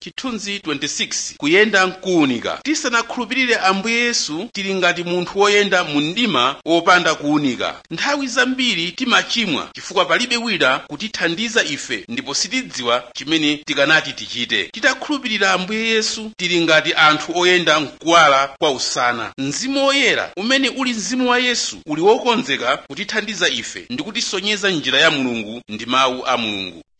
chithunzi 26 kuyenda mkuwunika tisanakhulupirire ambuye yesu tili ngati munthu woyenda mu mdima wopanda kuwunika nthawi zambiri timachimwa chifukwa palibe wina kutithandiza ife ndipo sitidziwa chimene tikanati tichite titakhulupirira ambuye yesu tili ngati anthu oyenda mkuwala kwa usana mzimu woyera umene uli mzimu wa yesu uli wokonzeka kutithandiza ife ndi kutisonyeza njira ya mulungu ndi mawu a mulungu